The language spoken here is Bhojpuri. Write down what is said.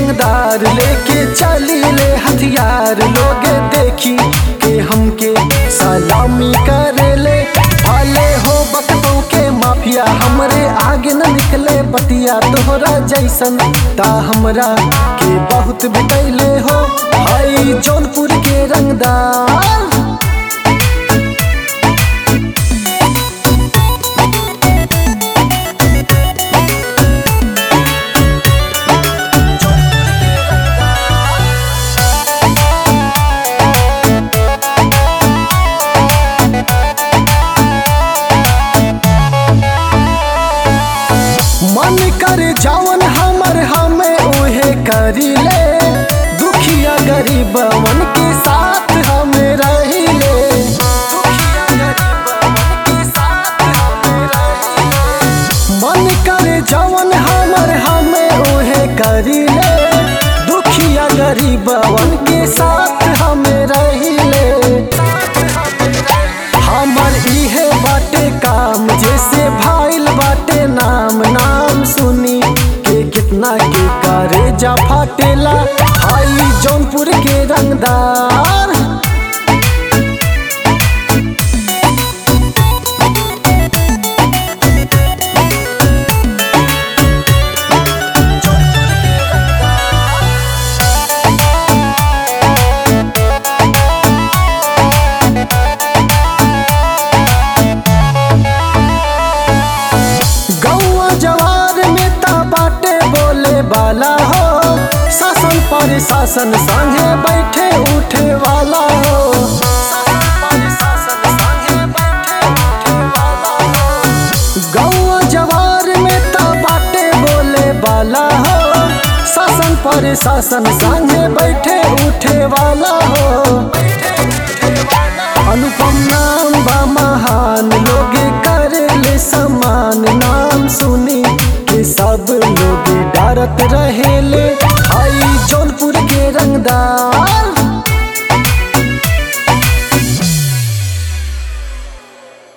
रंगदार लेके चली ले हथियार लोग देखी के हमके सलामी करे ले भले हो बकतों के माफिया हमरे आगे न निकले बतिया तोहरा जैसन ता हमरा के बहुत बितैले हो हाई जौनपुर के रंगदार मन कर जवन हमर हमें उहे करी ले दुखिया गरीबवन के साथ हमें रही ले दुखिया गरीबवन के साथ हमें रही ले। मन कर जवन हमर हमें उहे करी ले दुखिया गरीबवन के साथ हमें रही ले हमर इहे बाटे काम जैसे भाईल बाटे नाम नाम सुनी के कितना के करे जा फाटेला हाई जौनपुर के रंगदार गौआ जवार में ता बाटे बोले वाला हो शासन पर शासन संगे बैठे उठे वाला हो शासन पर शासन संगे बैठे उठे वाला हो। गौआ जवार में ता बाटे बोले वाला हो शासन पर शासन संगे बैठे उठे वाला हो अनुपम नाम बा महान लोग करे समान नाम सुनी के सब लोग डरत रहेले